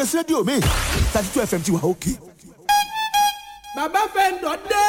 ẹsẹ rédíò mi thirty two fm ti wà òkè. bàbá fẹ́ǹdọ̀ dé.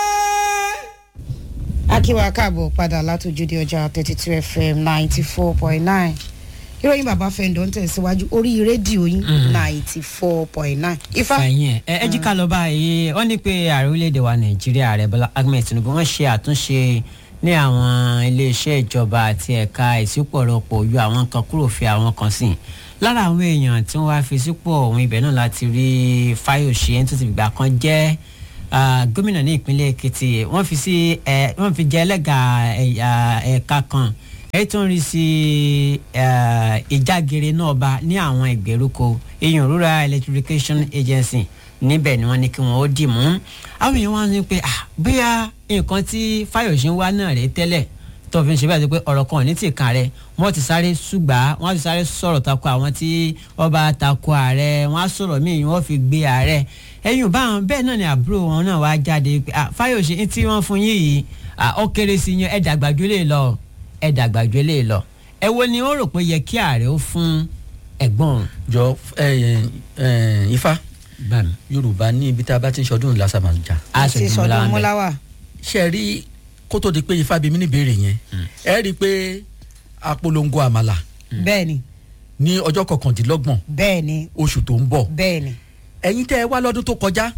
akíwa káàbọ̀ padà látòjúde ọjà thirty two fm ninety four point nine ìròyìn bàbá fẹ́ǹdọ̀ ń tẹ̀síwájú orí rédíò yín ninety four point nine. ifá fẹ̀yìn ẹ̀ ẹ jí ká lọ báyìí wọ́n ní pé ààrẹ orílẹ̀-èdè wa nàìjíríà ààrẹ bọ́lá ahmed tinubu wọ́n ṣe àtúnṣe ní àwọn iléeṣẹ́ ìjọba àti ẹ̀ka ìsípòrọ̀pọ̀ yọ àwọn kan kúrò fi àwọn kan sí lára àwọn èèyàn tí wọ́n wá fi sípò ọ̀hún ibẹ̀ náà láti rí fáyọ̀ṣe ẹni tó ti gbà kan jẹ́ ah, gómìnà ní ìpínlẹ̀ èkìtì wọ́n fi sí ẹ̀ wọ́n fi jẹ́ ẹlẹ́gà ẹ̀yà ẹ̀ka kan èyí tó ń rí sí eh, ìjágere náà bá ní àwọn ìgbèríko èèyàn rural electrification agency níbẹ̀ ni wọ́n ní kí wọ́n ó dì mú àwọn èèyàn wá ní pé ah bóyá nǹkan tí fáyọ̀ṣe ń wá náà rèé tẹ́lẹ̀ tó fi ń ṣe bẹ́ẹ̀ tó pé ọ̀rọ̀ kan ò ní tì kan rẹ̀ wọ́n ti sáré ṣùgbà wọ́n ti sáré sọ̀rọ̀ tako àwọn tí wọ́n bá tako ààrẹ wọ́n á sọ̀rọ̀ míì wọ́n fi gbé ààrẹ ẹ̀yìn báwọn bẹ́ẹ̀ náà ni àbúrò wọn náà wá jáde pé ah fáyọ̀ṣe ní tí wọ́n fún yín yìí ah ó kéré sí yín ẹ̀ dàgbàjú lè lọ ẹ̀ dàgbàjú lè lọ ẹ wo ni ó rò pé yẹ kí ààrẹ ó fún ẹ̀gbọ́n òun. jọ ẹ ẹ ifá bá mi. yorùbá ní ibi tá a bá ti ń ṣọdún lásàmàjà àti sọdún múláwà ṣe rí kó tó di pé ifá bí mi ní ìbéèrè yẹn ẹ rí i pé apolongo àmàlà bẹ́ẹ̀ ni ní ọjọ́ kọkàndínlọ́gbọ̀n bẹ́ẹ̀ ni oṣù tó ń bọ̀ bẹ́ẹ̀ ni ẹ̀yin tẹ́ ẹ wá lọ́dún tó kọjá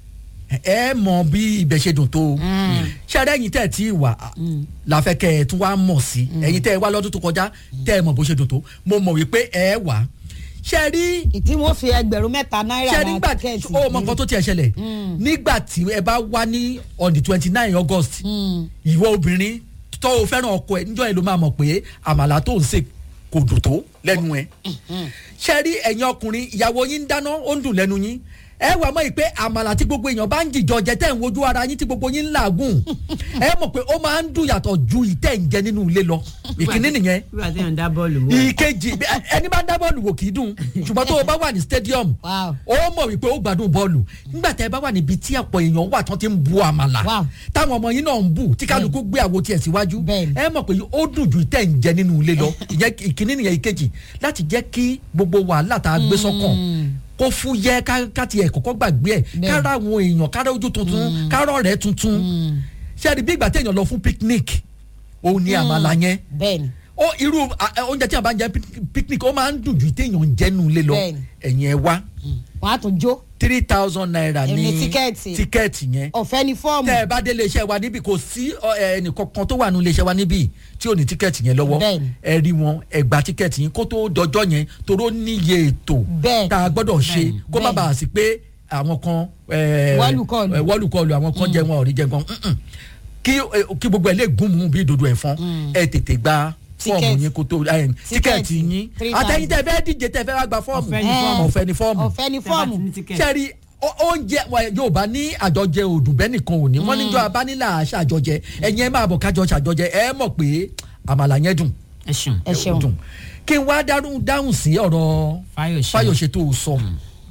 ẹ mọ bí ibẹ̀ ṣe dùn tó ṣe ẹ ẹ̀yin tẹ́ ẹ ti wà láfẹ́ kẹ́ ẹ tún wá mọ̀ sí ẹ̀yin tẹ́ ẹ wá lọ́dún tó kọjá tẹ́ ẹ mọ̀ bó ṣe dùn tó mo mọ̀ wípé ẹ wà ṣe ẹ rí ìtí wọn fi ẹgbẹ̀rún mẹ́ta náírà ṣe ra nígbà tí tíkẹ́ẹ̀tì ó mọ nǹkan tó tiẹ̀ ṣẹlẹ̀ nígbà tí ẹ bá wá ní on the twenty nine august ìwọ obìnrin tó o fẹ́ràn ọkọ ẹ níjọ́ yẹn ló máa mọ̀ pé àmàlà tó ń sè kò dùn tó lẹ́nu ẹ ṣe rí ẹ̀yin ọkùnrin ìyàwó yín ń dáná ó ń dùn lẹ́nu yín ẹ wà mọ́ ìpè àmàlà tí gbogbo èèyàn bá ń jìjọ jẹ tẹ́ ń wojú ara yín tí gbogbo yín ń làágùn ẹ mọ̀ pé ó máa ń dùn yàtọ̀ ju ìtẹ́ ń jẹ nínú ilé lọ ìkíní nìyẹn nígbà tí yàn ń dá bọ́ọ̀lù wò. ìkejì ẹ- ẹni bá ń dá bọ́ọ̀lù wò kì í dùn ṣùgbọ́n tó o bá wà ní stadium Wow. ó mọ̀ wípé ó gbádùn bọ́ọ̀lù nígbà tẹ́ ẹ bá wà níbi tí ọ̀pọ̀ èèyàn wà tán ti ń bu àmàlà Wow. táwọn ọmọ yín náà ń bù tí kálukú gbé àwo tiẹ̀ síwájú Bẹ́ẹ̀ni. ẹ mọ̀ pé ó dùn ju ìtẹ́ ń jẹ nínú ilé lọ ìyẹn ìkíní nìyẹn ìkejì láti jẹ́ kí gbogbo wàhálà tá a gbé sọ́kàn kó fúyẹ́ ká- ká tiẹ̀ kọ́kọ́ gbàgbé ẹ̀ Bẹ́ẹ̀ni. kára àwọn èèyàn kára ojú tuntun kára ọ̀rẹ́ tuntun ṣé ẹ rí bí ìgbà téèyàn lọ fún picnic òun ni àmàlà yẹn bẹ́ẹ̀ ni ó irú a- a- oúnjẹ tí a bá ń jẹ pic- picnic ó máa ń dùn ju téèyàn ń jẹnu ilé lọ Bẹ́ẹ̀ni. ẹ̀yin ẹ wá wọn á tún jó three thousand naira Èmi ní tíkẹ́ẹ̀tì. tíkẹ́ẹ̀tì yẹn ọ̀fẹ́ ni fọ́ọ̀mù tẹ́ ẹ bá dé iléeṣẹ́ wa níbí kò sí ọ, ẹ, ẹnìkankan tó wà ní iléeṣẹ́ wa níbí tí ò ní tíkẹ́ẹ̀tì yẹn lọ́wọ́ Bẹ́ẹ̀ni. ẹ rí wọn ẹ gba tíkẹ́ẹ̀tì yín kó tó dọjọ́ yẹn toró níye ètò Bẹ́ẹ̀ni. tá a gbọ́dọ̀ ṣe kó má Bẹ́ẹ̀ni. bàa sí pé àwọn kan ẹ, Wọ́lùkọlù. ẹ, wọ́lùkọlù àwọn kan jẹ wọn ò rí jẹ gan Mm-mm. kí ẹ, kí gbogbo ẹ lè gún mú bí dodo ẹ̀fọn ẹ tètè gba fọ́ọ̀mù Tíkẹ́ẹ̀tì. yín kó tó ẹ, tíkẹ́ẹ̀tì yín Three àtẹ̀yìn tẹ́ thousand. fẹ́ díje tẹ́ fẹ́ wá gba fọ́ọ̀mù Ọ̀fẹ́ ni fọ́ọ̀mù. ọ̀fẹ́ ni fọ́ọ̀mù ọ̀fẹ́ ni fọ́ọ̀mù sẹ́ẹ̀rì ó- oúnjẹ wa yorùbá ní àjọjẹ òdùbẹ́ nìkan ò ní wọ́n níjọ́ abánilà àṣàjọjẹ ẹ̀yin ẹ máa bọ̀ kájọ ṣàjọjẹ ẹ mọ̀ pé àmàlà yẹn dùn ẹ ṣeun. ẹ ṣeun dùn kí n wá dáhùn dáhùn sí ọ̀rọ̀ Fáyọ̀ṣe. fáyọ̀ṣe tó o sọ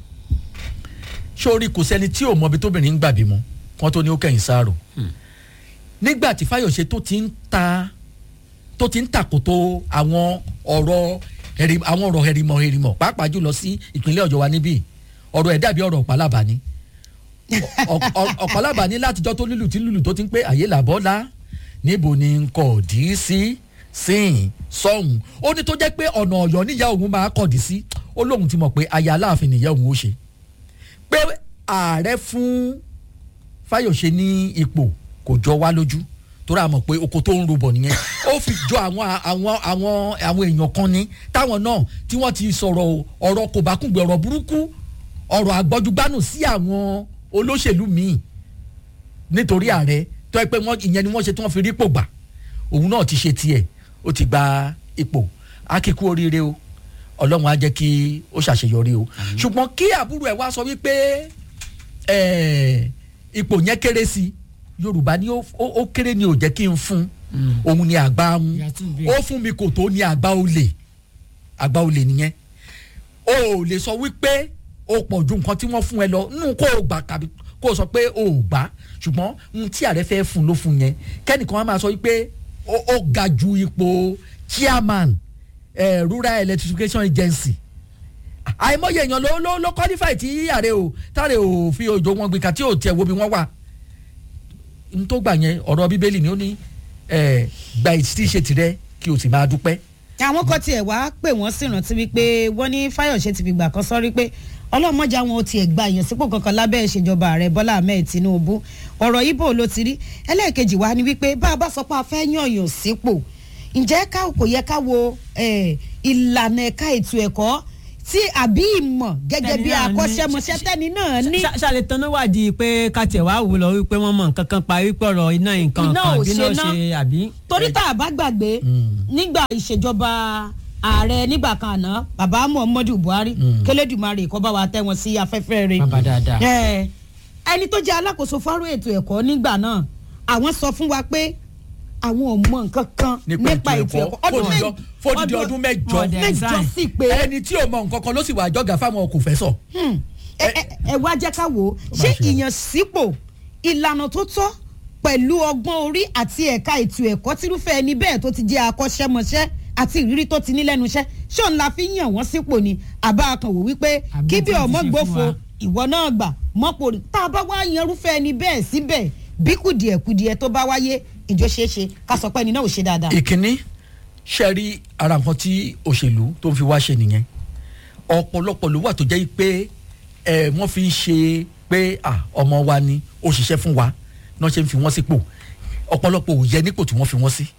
sórí kò sẹ́ni tí ò mọbi tóbìnrin ń gbà bímọ wọ́n tó ní ó kẹ́yìn sáàrò nígbà tí fáyọ̀ṣe tó ti ń ta tó ti ń tàkòtò àwọn ọ̀rọ̀ hẹ̀rì àwọn ọ̀rọ̀ hẹ̀rìmọ̀ hẹ̀rìmọ̀ pàápàá jùlọ sí ìpínlẹ̀ ọ̀yọ́ wa níbí ọ̀rọ̀ ẹ̀ dàbí ọ̀rọ̀ ọ̀pálábà ni Ọ̀- ọ̀- ọ̀pálábà ní látijọ́ tó lílù tí lílù tó ti ń pé àyè làbọ́lá níbo ni n kò dì í sí sìn sọ́hùn ó ní tó jẹ́ pé ọ̀nà ọ̀yọ́ níyà òun máa kọ̀ dì sí ó lóun ti mọ̀ pé aya aláàfin nìyẹn òun ó ṣe pé ààrẹ fún fáyọ̀ṣe ní ipò kò jọ wá lójú torí a mọ̀ pé oko tó ń rúbọ̀ nìyẹn ó fi jọ àwọn àwọn àwọn àwọn èèyàn kan ní táwọn náà tí wọ́n ti sọ̀rọ̀ ọ̀rọ̀ kò bá kúngbe ọ̀rọ̀ burúkú ọ̀rọ̀ àgbọ́júgbánù sí àwọn olóṣèlú míì nítorí ààrẹ tó yẹ pé wọ́n ìyẹn ni wọ́n ṣe tí wọ́n fi rí ipò gbà òun náà ti ṣe tiẹ̀ ó ti gba ipò akíkú oríire o ọlọ́run á jẹ́ kí ó ṣàṣeyọrí o ṣùgbọ́n kí àbúrò ẹ̀ wá sọ wípé ẹ̀, ipò yẹn kéré sí i yorùbá ni ó ó- ó kéré ni ò jẹ́ kí n fún òun ni àgbà ń Ìyá tún bí. ó fún mi kò tó ní àgbà olè àgbà olè nìyẹn o ò lè sọ wípé o pọ̀ ju nǹkan tí wọ́n fún ẹ lọ nínú kó o gbà tàbí kó o sọ pé o ò gbà ṣùgbọ́n n tí ààrẹ fẹ́ fún ló fún yẹn kẹ́nìkan á máa sọ wípé ó ó ga ju ipò chairman eh, rural electrification agency àìmọye èèyàn ló ló ló qualify tí ààrẹ ò táàrẹ ò fi òjò wọn gbìkà tí ò tiẹ̀ wo bí wọ́n wà n tó gbà yẹn ọ̀rọ̀ bíbélì ni ó ní ẹ, gba ìtí ṣe tirẹ̀ kí o sì máa dúpẹ́ àwọn kan tiẹ̀ wá pè wọ́n sì rántí wípé wọ́n ní fáyọ̀ṣe ti fìgbà kan sọ́rí pé ọlọ́mọdé àwọn ò tiẹ̀ gba èèyàn sípò kankan lábẹ́ ìṣèjọba ààrẹ bọ́lá ahmed tinubu ọ̀rọ̀ ibo ló ti rí ẹlẹ́ẹ̀kejì wá ni wípé bá a bá sọ pé a fẹ́ yànyàn sípò ǹjẹ́ ká kò yẹ ká wo eh, ìlànà ẹ̀ka ètò ẹ̀kọ́ tí àbí ìmọ̀ gẹ́gẹ́ bí Tẹ́ni náà ní- akọ́ṣẹ́mọṣẹ́ tẹ́ni náà ní Ṣá- ṣàlẹ̀ tán náà wádìí pé kàtẹ́ wàá wò lọ wípé wọ́n mọ nǹkan kan pa wípé ọ̀rọ̀ iná nǹkan Iná kan ò bí ṣe náà ná. ṣe àbí. torí tá a bá gbàgbé nígbà ìṣèjọba ààrẹ nígbà kan àná bàbá muhammadu buhari kélédùmarè kó bá wa tẹ́ wọn sí afẹ́fẹ́ rẹ̀ bàbá dáadáa. ẹ ẹni tó jẹ́ alákòóso fọ́rọ̀ ètò ẹ̀kọ́ nígbà náà àwọn sọ fún wa pé àwọn ò mọ nǹkan kan nípa nípa ètò ètò ẹ̀kọ́ ẹ̀kọ́ fódìdí- fódìdí ọdún mẹ́jọ Ọdẹ. mẹ́jọ sí pé ẹni tí ò mọ nǹkan kan ló sì wà jọ́gà fáwọn kò fẹ́ sọ. hmm, ẹ ẹ- ẹ wá jẹ́ ká wò ó ṣé ṣe. ìyànsípò ìlànà tó tọ́ pẹ̀lú ọgbọ́n orí àti ẹ̀ka ètò ẹ̀kọ́ tírúfẹ́ ẹni bẹ́ẹ̀ tó ti jẹ́ akọ́ṣẹ́mọṣẹ́ àti ìrírí tó ti ní lẹ́nu iṣẹ́ ṣé òun la fi ń yàn wọ́n sípò ni àbá kan wò wípé Àbí kí bí tí wọ́n ti ọmọ ṣe fún gbófo wa. ìwọ náà gbà mọ́pò rí tá a bá wá yanrúfẹ́ ẹni bẹ́ẹ̀ síbẹ̀ bí kùdìẹ̀kùdìẹ̀ tó bá wáyé ìjọ ṣeé ṣe ká sọ pé ẹni náà ò ṣe dáadáa. ìkíní ṣe rí ara nǹkan tí òṣèlú tó ń fi wá ṣe nìyẹn ọ̀pọ̀lọpọ̀ ló wà tó jẹ́ pé ẹ wọ́n fi ń ṣe pé à ọmọ wa ni ó ṣiṣẹ́ fún wa náà ṣe ń fi wọ́n sípò ọ̀pọ̀lọpọ̀ ò yẹ nípò tí wọ́n fi wọ́n sí.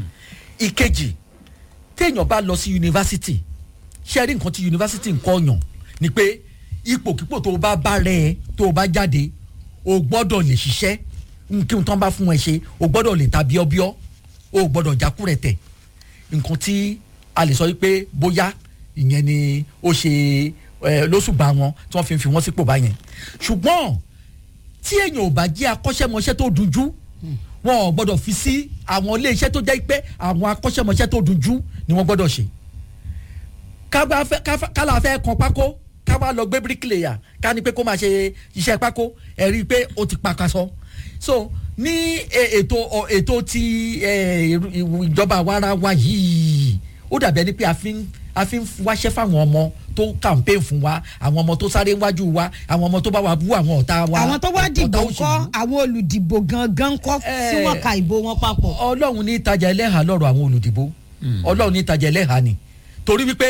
ìkejì téèyàn bá lọ sí yunifásitì ṣe rí nǹkan tí yunifásitì ń kọ́yàn ni pé ipòkípò tó o bá bá rẹ̀ ẹ́ tó o bá jáde o gbọ́dọ̀ lè ṣiṣẹ́ kí n tán bá fún ẹ ṣe o gbọ́dọ̀ lè ta bíọ́bíọ́ o gbọ́dọ̀ jákúrẹ̀ tẹ̀ nǹkan tí a lè sọ wípé bóyá ìyẹn ni ó ṣe ẹ lóṣùbà wọn tí wọ́n fi ń fi wọ́n sípò báyẹn ṣùgbọ́n tí èèyàn ò bá jẹ́ akọ́ṣẹ́mọṣẹ́ tó dunjú wọn ò gbọ́dọ̀ fi sí àwọn iléeṣẹ́ tó jẹ́ pé àwọn akọ́ṣẹ́mọṣẹ́ tó dunjú ni wọ́n gbọ́dọ̀ ṣe ká bá fẹ́- ká fẹ́- ká la fẹ́ kan pákó ká wá lọ gbé bíríkìlẹ̀yà ká ní pé kó máa ṣe iṣẹ́ pákó ẹ̀ rí i pé ó ti pakasọ so ní e- ètò ọ- ètò ti ẹ, ìrú- ìwù- ìjọba àwarawa yìí ó dàbí ẹni pé a fi ń a fi ń wáṣẹ́ fáwọn ọmọ tó campaign fún wa àwọn ọmọ tó sáré wájú wa àwọn ọmọ tó bá wa bú àwọn ọ̀tá wa àwọn tó wá ọ̀tá dìbò òṣèlú. ńkọ́ àwọn olùdìbò gangan ńkọ́ tí Eh, wọ́n ka ìbò wọn papọ̀. ọlọ́run ní ìtajà ẹlẹ́hà lọ́rọ̀ àwọn olùdìbò ọlọ́run ní ìtajà ẹlẹ́hà ni torí wípé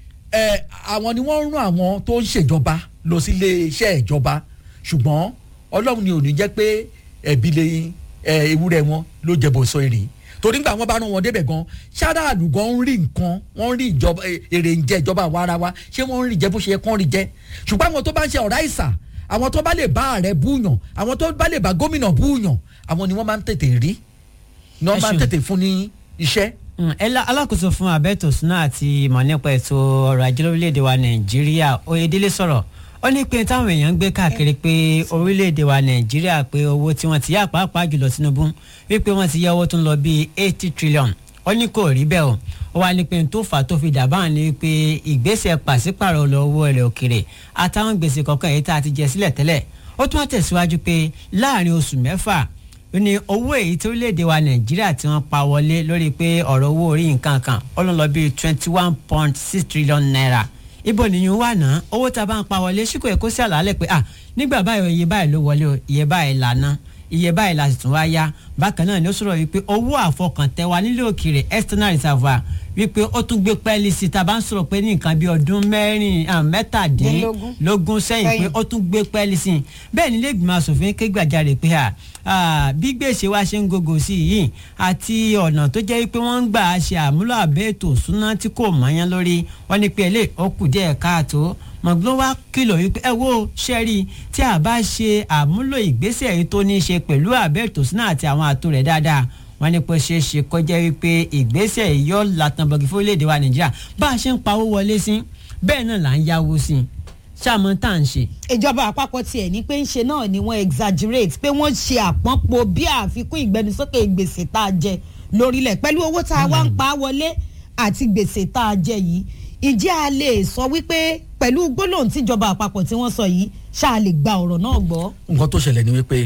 ẹ àwọn ni wọ́n ń rán àwọn tó ń ṣèjọba lọ sí ilé iṣẹ́ ìjọba ṣùgbọ́n ọlọ́run ni ò ní jẹ́ pé ẹ̀bi lè ẹ ewúrẹ́ wọn ló jẹ̀bọ̀ sọ èrè torí nígbà wọn bá rán wọn débẹ̀ gan ṣáráàlú gan ń rí nǹkan wọ́n ń rí ìjọba ẹ, èrè ń jẹ ìjọba àwa ara wa ṣé wọ́n ń rí jẹ bó ṣe yẹ kán rí jẹ ṣùgbọ́n àwọn tó bá ń ṣe ọ̀rá ìsà àwọn tó bá lè bá ààrẹ búùyàn àwọn tó bá lè bá gómìnà búùyàn àwọn ni wọ́n máa ń tètè rí ni wọ́n Ẹ máa ń ṣeun. tètè fún ní iṣẹ́ Mm, ẹlá- alákòóso fún abẹ́tò suna àti ìmọ̀ nípa ètò ọrọ̀ ajé lórílẹ̀‐èdè wa nàìjíríà oyèdélé sọ̀rọ̀ ó ní pé táwọn èèyàn ń gbé káàkiri pé orílẹ̀‐èdè wa nàìjíríà pé owó tí wọ́n ti yá pàápàá jùlọ tinubu wípé wọ́n ti yá owó tó ń lọ bíi eighty trillion ó ní kò rí bẹ́ẹ̀ o ó wá ní pé n tó fà á tó fi dà báà ní pé ìgbésẹ̀ pàṣípàrọ̀ lọ owó ilẹ̀ òkèrè àtàwọn gbèsè kọ̀ọ̀kan èyí tá a ti jẹ sílẹ̀ tẹ́lẹ̀ ó tún wá tẹ̀síwájú pé láàrin oṣù mẹ́fà ó ní owó èyí tí orílẹ̀-èdè wa nàìjíríà tí wọ́n pa wọlé lórí pé ọ̀rọ̀ owó orí nǹkan kan ó lọ lọ bíi twenty one point six trillion naira ibo nìyẹn wà náà owó tá a bá ń pa wọlé ṣíkò èkó sí àlàálẹ̀ pé ah nígbà báyìí iye báyìí ló wọlé o iye báyìí lànà iye báyìí la sì tún wá yá bákan náà ni ó sọ̀rọ̀ wípé owó àfọkàntẹ́ wa nílé òkèèrè external reservoir wípé ó tún gbé pẹ́ẹ́lí sí i tá a bá ń sọ̀rọ̀ pé ní nǹkan bíi ọdún mẹ́rin ah, Dínlógún. mẹ́tàdínlógún sẹ́yìn pé Sẹ́yìn. ó tún gbé pẹ́ẹ́lí sí i bẹ́ẹ̀ ni iléègbìmọ̀ asòfin ké gbàjarè pé à à, bí gbèsè wa ṣe ń gògò sí i yìí àti ọ̀nà tó jẹ́ pé wọ́n ń gbà á ṣe àmúlò àbẹ́ ètò òṣùná tí kò mọ́yán lórí wọ́n ní pé eléyìí ó kù díẹ̀ káàtó mọ̀gbọ́n wá kìlọ̀ wípé ẹ wo ṣẹ́rí tí a bá ṣe àmúlò ìgbésẹ̀ yìí tó ní í ṣe pẹ̀lú àbẹ́ ètò òṣùná àti àwọn àtò rẹ̀ dáadáa wọ́n ní pé ṣeé ṣe kọjá wípé ìgbésẹ̀ yìí yọ làtàbọ̀gì fún orílẹ̀-èdè wa nàìjíríà bá a ṣe ń pawó wọlé sí bẹ́ẹ̀ náà là ń yáwó sí ṣáàmù tá à ń ṣe. ìjọba àpapọ̀ tiẹ̀ ní pé ń ṣe náà ni wọ́n exaggerate pé wọ́n ṣe àpọ́npọ̀ bí àfikún ìgbẹnusókè gbèsè tá a jẹ lórílẹ̀ pẹ̀lú owó tá a wá ń pa á wọlé àti gbèsè tá a jẹ yìí ìjẹ́ a lè sọ wípé pẹ̀lú gbólóhùn tíjọba àpapọ̀ tí wọ́n sọ yìí ṣáà lè gba ọ̀rọ̀ náà gbọ́. nǹkan tó ṣẹlẹ̀ ni wípé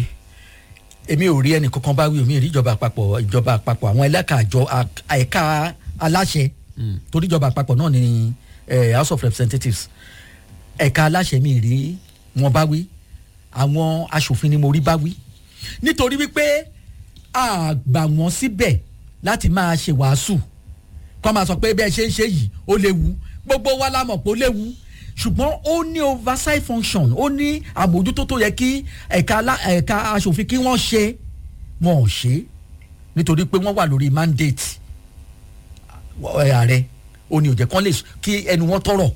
èmi ò rí ẹnì kankan bá wí omi rí ìjọba àpapọ̀ ìjọba àpapọ̀ àwọn ẹlẹ́ka àjọ ẹ̀ka aláṣẹ torí ìjọba àpapọ̀ náà ni eh, house of representatives ẹ̀ka aláṣẹ mi rí wọn bá wí àwọn aṣòfin ni mo rí bá wí nítorí wípé a gbà wọ́n síbẹ̀ láti máa ṣe wàásù kọ́ máa sọ pé bẹ́ẹ̀ ṣe ń ṣe yìí ó léwu gbogbo wa la mọ̀ pé ó léwu ṣùgbọ́n ó ní oversight function ó ní àbójútó tó yẹ kí ẹ̀ka alá- ẹ̀ka aṣòfin kí wọ́n ṣe wọn ò ṣe nítorí pé wọ́n wà lórí mandate ẹ, ààrẹ ó ní òjẹ̀ kan lè s- kí ẹnu wọn tọrọ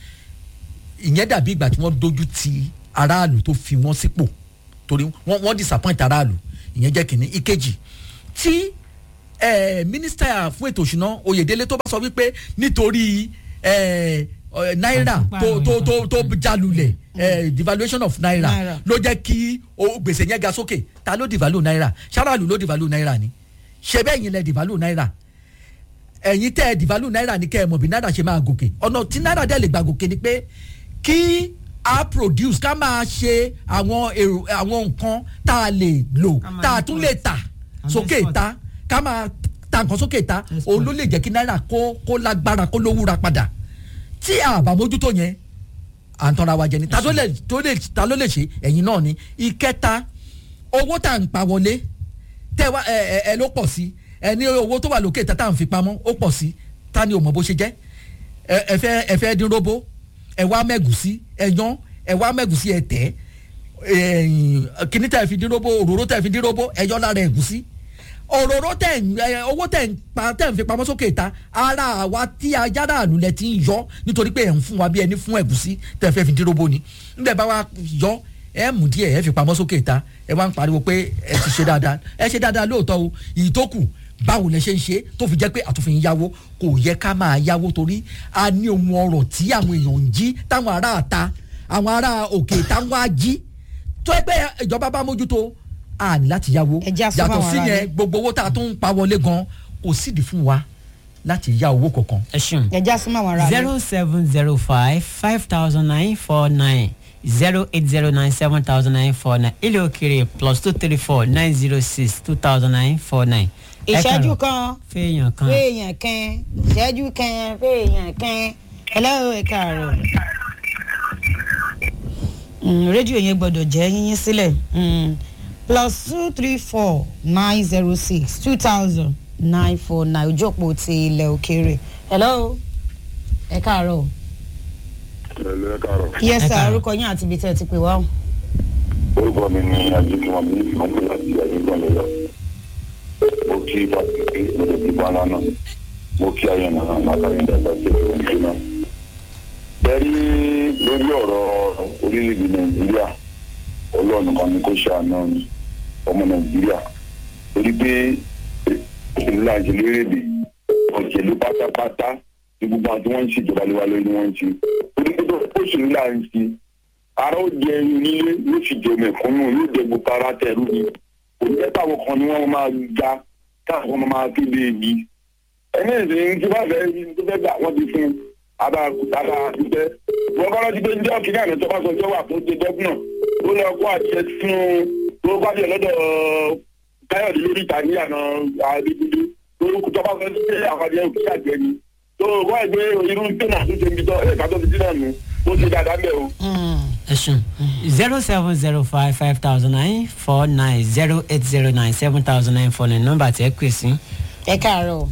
ìyẹn dàbí ìgbà tí wọ́n dojú ti aráàlú tó fi wọ́n sípò torí wọ́n wọ́n disappoint aráàlú ìyẹn jẹ́ kìíní ìkejì tí eh, mínísítà fún ètò òṣùná oyèdélé tó bá sọ wípé nítorí eh, eh, náírà tó tó tó tó jalulẹ̀ eh, devaluation of naira Náírà. ló jẹ́ kí o- gbèsè yẹn ga sókè ta ló devalue náírà ṣáráàlú ló devalue náírà ni ṣe bẹ́ẹ̀ yín lẹ devalue náírà ẹ̀yin tẹ́ ẹ devalue náírà ní kẹ́ ẹ mọ̀ bí náírà ṣe máa gòkè ọ̀nà tí náírà dẹ̀ lè gbà gòkè ni pé kí a produce ká máa ṣe àwọn èrò àwọn nǹkan tá a lè lò Ká máa tá a tún lè tà Ká máa sókè export. ta ká máa ta nǹkan sókè ta Export. òun ló lè jẹ́ kí náírà kó kó lágbára kó lówúra padà tí a bá mójútó yẹn à ń tọ́ra wa jẹ ni ta ló lè tó lè ta ló lè ṣe ẹ̀yin náà ni ìkẹta owó tá à ń pa wọlé tẹ wá ẹ ẹ ẹ ló pọ̀ sí ẹ ní owó tó wà lókè tá tá à ń fi pamọ́ ó pọ̀ sí ta ni ò mọ̀ bó ṣe jẹ́ ẹ ẹ fẹ́ ẹ fẹ́ dín róbó ẹ wá mẹ́gùsí ẹ yan ẹ wá mẹ́gùsí ẹ tẹ̀ ẹ̀yìn kíní tẹ̀ fi dín róbó òróró tẹ̀ fi dín róbó ẹ yọ lára ẹ̀gúsí òróró tẹ̀ ń ẹ owó tẹ̀ ń pa tẹ̀ ń fi pamọ́ sókè ta ara àwa tí ajára àlù lẹ ti ń yọ nítorí pé ẹ̀ ń fún wa bí ẹni fún ẹ̀gúsí tẹ̀ fẹ́ fi dín róbó ni níbẹ̀ bá wa yọ ẹ mú díẹ̀ ẹ fi pamọ́ sókè ta ẹ wá ń pariwo pé ẹ ti ṣe dáadáa ẹ ṣe dáadáa lóòótọ́ o ìyí tó kù báwo lẹ ṣe ń ṣe tó fi jẹ́ pé àtúnfin yáwó kò yẹ ká máa yáwó torí a ní ohun ọrọ̀ tí àwọn èèyàn ń jí táwọn ará àta àwọn ará òkè táwọn á jí tó ẹgbẹ́ ìjọba bá mójútó a ní láti yáwó Ẹ já sọ yàtọ̀ fáwọn sí ará yẹn ilé. gbogbo owó tá a tún ń pa wọlé gan kò sídìí fún wa láti yá owó kankan. ẹ ṣeun ẹja súnmọ́ àwọn ará rẹ̀. zero seven zero five five thousand nine four nine zero eight zero nine seven thousand nine four nine ilé òkèrè plus two three four nine zero six two thousand nine four nine. ìṣẹ́jú kan fẹ́ẹ̀yàn kan fèèyàn kan ìṣẹ́jú kan fèèyàn kan hello ẹ káàárọ̀. Mm, rédíò yẹn gbọ́dọ̀ jẹ́ yíyín sílẹ̀ Mm, plus two three four nine zero six two thousand nine four nine ojókòó ti ilẹ̀ òkèèrè hello ẹ káàárọ̀. Ẹ̀lẹ́ ẹ káàárọ̀. yes Ẹ sir káàárọ̀. orúkọ yín àti ibi tẹ́ ẹ ti pè wá. o. Orúkọ mi ni Ajínigbọ̀n mi ìmọ̀pẹ́ láti Ajínigbọ̀n lọ́yọ̀. Mo kí Fásitì mo lè bí Bọ́lá náà. Mo kí Ayọ̀nà náà látàrí ìdàgbà sí ìlú ìlú náà. Bẹ́ẹ̀ni lórí ọ̀rọ̀ orílẹ̀-èdè Nàìjíríà, Ọlọ́run kan ni kò ṣàánú ọmọ Nàìjíríà. Torí pé ìlú àjẹ lérèdè ọ̀jẹ̀lú pátápátá ní gbogbo àwọn tí wọ́n ń ṣèjọba lé wa lórí ni wọ́n ń ṣe. Torí pé ó ṣèlú là ń ṣe ara ó jẹ onílé yóò sì jẹ mẹ̀kúnnù yóò jẹ gbogbo ara tẹrú ni kò ní jẹ́ táwọn kan ni wọ́n máa ga táwọn kan máa kéde èyí ẹni ìsìn tí wọ́n fẹ́ tó fẹ́ gbà wọ́n ti fún abá abá àtúntẹ́ wọ́n kọ́ lọ́dún pé ń jẹ́ ọ̀kìnrin àná tó bá sọ jẹ́ wà fún ṣe gọ́fúnà ó lọ kó àṣẹ fún tó bá jẹ lọ́dọ̀ káyọ̀dé lórí ìta ní àná àdéjúdé lórúkọ tó bá sọ sí àwọn àjẹ òkè àjẹ ni tó wọ́n ẹgbẹ́ irú tẹ̀nà tó ṣe ń bí tọ́ ẹ̀ka tó ti dín náà nù ó ṣe dáadáa mẹ́ o. Mm. ẹ ṣeun zero seven zero five five thousand nine four nine zero eight zero nine seven thousand nine four nine nọ́mbà tí ẹ pè sí. ẹ káàárọ̀.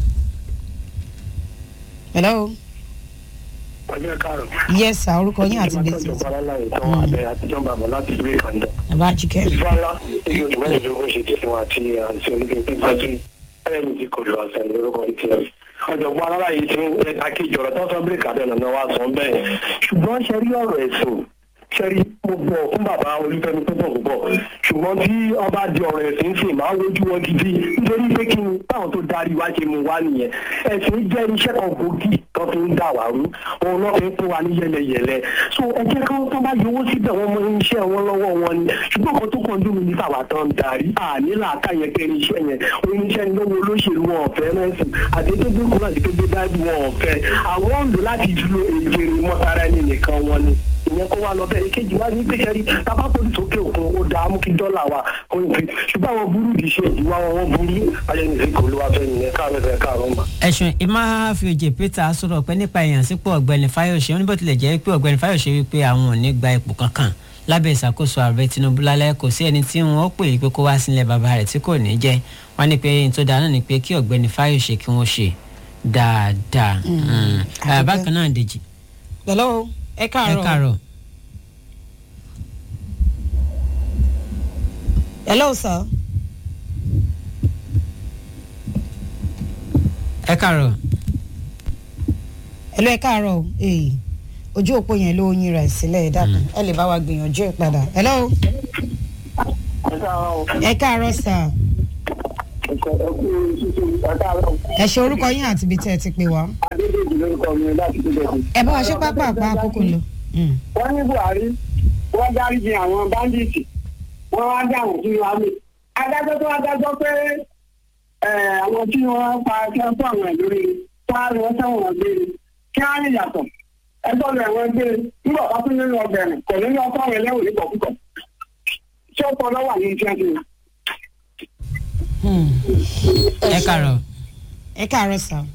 hello ọjọ́ káàrọ̀. yes sir orúkọ yín àti ibi tí ẹ ti ìjọba aláìsàn tán abẹ àtijọ́ bàbá láti ìlú ìkàndọ̀. bàbá jíkẹ́. ìfọ́nlá èyí ò tìmọ̀ ìdógún ṣe jẹ́ fún àti àti onígbé pípa tí ẹ̀rẹ́mi ti kò lọ àṣà lórúkọ ti rẹ̀. ọ̀jọ̀gbọ́n alára yìí ti ń ẹ̀ka kejì ọ̀rọ̀ tó sọ bíríkà bẹ́ẹ̀ lọ́nà wa sọ bẹ́ẹ̀. ṣùgbọ́n ṣe rí ọ̀rọ̀ ẹ̀sìn ṣe rí mo bọ̀ fún bàbá olúfẹ́mi púpọ̀ púpọ̀ ṣùgbọ́n tí ọba di ọ̀rọ̀ ẹ̀sìn sì máa ń wojú wọn gidi nítorí pé kí ni táwọn tó darí wá ṣe mú wá nìyẹn ẹ̀sìn jẹ́ iṣẹ́ kan gbòógì tó fi ń dà wá rú òun náà fi ń fún wa ní yẹlẹyẹlẹ so ẹ jẹ́ kí wọ́n tó bá yọwọ́ síbẹ̀ wọ́n mọ iṣẹ́ wọn lọ́wọ́ wọn ni ṣùgbọ́n kan tó kàn dùn mí ní tàwa tán darí àní làákà yẹn pé iṣẹ́ yẹn oníṣẹ́ ni lọ́wọ́ olóṣèlú wọn ọ̀fẹ́ mẹ́sìn àdédégbé kúrò àti gbégbé dáàbò wọn ọ̀fẹ́ àwọn ń lò láti dúró èjèrè mọ́tara ẹni nìkan wọn ni yẹn kó wá lọ bẹ́ẹ̀ èkejì wá ní pé kẹ́rí tábà tó sókè òkun ó dáa mú kí dọ́là wa kó ní fi ṣùgbọ́n àwọn burú kì í ṣe ìwà wọn wọn burú ayẹnìfẹ́ kò ló wá fẹ́ nìyẹn káàárọ̀ fẹ́ káàárọ̀ mà. ẹ̀sùn ìmáfíòjì peter sọ̀rọ̀ pé nípa ìyànsípò ọ̀gbẹ́ni fáyọ̀ṣe ó ní bó tilẹ̀ jẹ́ pé ọ̀gbẹ́ni fáyọ̀ṣe wípé àwọn ò ní gba ipò kankan lábẹ́ ìṣàkóso ààrẹ tinubu lálẹ́ kò sí ẹni tí wọ́n pè é pé kó wá sílẹ̀ bàbá rẹ̀ tí kò ní jẹ́ wọ́n ní pé n tó dáa náà ni pé kí ọ̀gbẹ́ni fáyọ̀ṣe kí wọ́n ṣe dáadáa. Mm. Ah, bákan náà dèjì hello ẹ ẹ káàárọ̀ káàárọ̀ hello sir ẹ káàárọ̀ hello ẹ káàárọ̀ o ee ojú òpó yẹn ló yin rẹ̀ sílẹ̀ ẹ dàpọ̀ ẹ lè bá wa gbìyànjú ẹ padà hello ẹ káàárọ̀ sir ẹ ṣe orúkọ yín àti ibi tẹ́ ẹ ti pè wá adédèjì lórúkọ mi láti dúdẹ̀ mi. ẹ bá wa ṣe pápá àpá àkókò lọ. Mm. wọ́n ní buhari wọ́n dáríji àwọn báńdíìtì wọ́n wá dá àwọn sínú àmì. adájọ́ tó wá dájọ́ pé eh, àwọn tí wọ́n pa kí wọ́n fún àwọn ìlú rere wọ́n á lọ sẹ́wọ̀n gbére kí wọ́n á lè yàtọ̀ ẹgbẹ́ rẹ̀ wọ́n gbé nígbà bá tún nínú ọbẹ̀rẹ̀ kò ní lọ fún àwọn ẹlẹ́wọ̀n nígbà púpọ̀. ṣé ó pọ̀ lọ́wọ́ àyè iṣẹ́ ti Hmm. ẹ káàárọ̀ ẹ káàárọ̀ sir.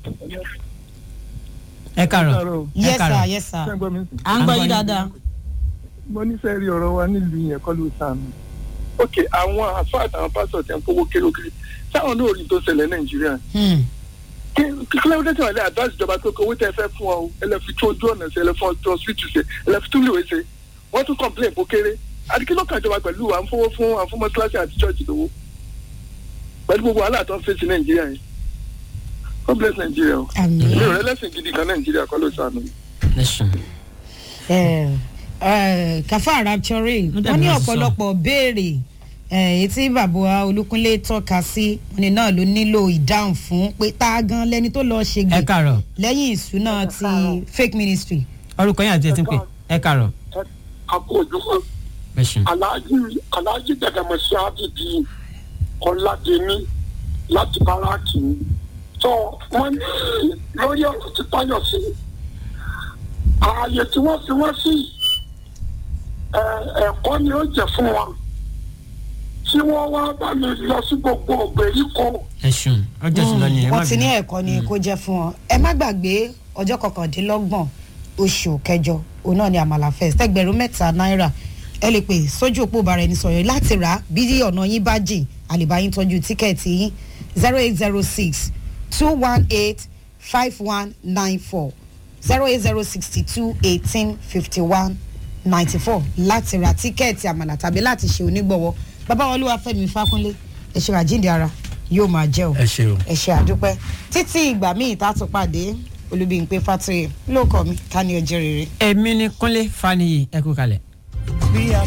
ẹ káàárọ̀ ẹ yes sir káàárọ̀ yes sir. ṣẹ́gbọ́n mi à ń gbọ́ yín dáadáa. mo nífẹ̀ẹ́ rí ọ̀rọ̀ wa nílùú yẹn kọ́ ló sànù. ok àwọn àfáà àtàwọn pásítọ̀ tẹ̀ ń kówó kérókèrè sáwọn náà rí tó ṣẹlẹ̀ nàìjíríà Hmm. kí kílẹ̀ wọ́n tẹ̀sán àlẹ́ àdáṣì ìjọba tó kọ owó tẹ́ fẹ́ fún ọ o ẹlẹ́fi tó ojú ọ̀nà ṣe ẹlẹ́fi tó ọ̀sìtì ṣe ẹlẹ́fi tó lèwe ṣe wọ́n tún complain kó kéré àti kí ló kàn jọba pẹ̀lú à ń fowó fún à ń fún mọ́tíláṣí àti church lówó pẹ̀lú gbogbo wàhálà tó ń fèsì nàìjíríà yẹn God bless nàìjíríà o àmì. mi ò rẹ́ lẹ́sìn gidi kan nàìjíríà kọ́ ló sànù. lẹ́sùn. Eh, eh, kafa rapture Ó dẹ̀ wọ́n ní bí wọ́n ti sọ. ọ̀pọ̀lọpọ̀ béèrè eh, èyí tí bàbá olúkúnlé tọ́ka sí wọn ni náà ló nílò ìdáhùn fún pé tá a gan lẹni tó lọ́ọ́ ṣe ẹ gbè káàárọ̀ lẹ́yìn ìṣúná ti fake ministry. orúkọ yín àti ẹ ti ń pè ẹ káàárọ̀ àkójọ lẹ́sùn. aláàjì aláàjì dàdàmọ̀sí àdìdì ọ̀làdẹ́ni láti báràkì tó wọ́n ní lórí ọ̀rọ̀ tí táyọ̀ sí ààyè tí wọ́n fi wọ́n sí ẹ̀, ẹ̀kọ́ ni ó jẹ́ fún wọn tí wọ́n wá bá mi lọ sí gbogbo ògbèríko lẹ́sùn ọjọ́ ti lọ nìyẹn má wọ́n ti ní bínú. ẹ̀kọ́ ni kó jẹ́ fún wọn. ẹ má gbàgbé ọjọ́ kọkàndínlọ́gbọ̀n oṣù kẹjọ òun náà ni àmàlà fest ẹgbẹ̀rún mẹ́ta náírà ẹ lè pè sójú òpó bàrẹ̀ ní sọ̀rọ̀ láti rà á bí ọ̀nà yín bá jìn àlèbá yín tọ́jú tíkẹ́ẹ̀tì yín zero eight zero six two one eight five one nine four zero eight zero sixty two eighteen fifty one ninety four láti ra tíkẹ́ẹ̀tì àmàlà tàbí láti ṣe onígbọ̀wọ́ bàbá wọn olúwa fẹ́mi fákúnlé ẹ̀ṣẹ̀ àjíǹde ara yóò máa jẹ́ o ẹ ṣe o. ẹ ṣe àdúpẹ́ títí ìgbà míì tá a tún pàdé olùbíyìnpé fatoyè lóòkọ mi ká ní ọjọ́ rere. èmi ni kúnlé faniyi ẹ kú kalẹ̀. bí a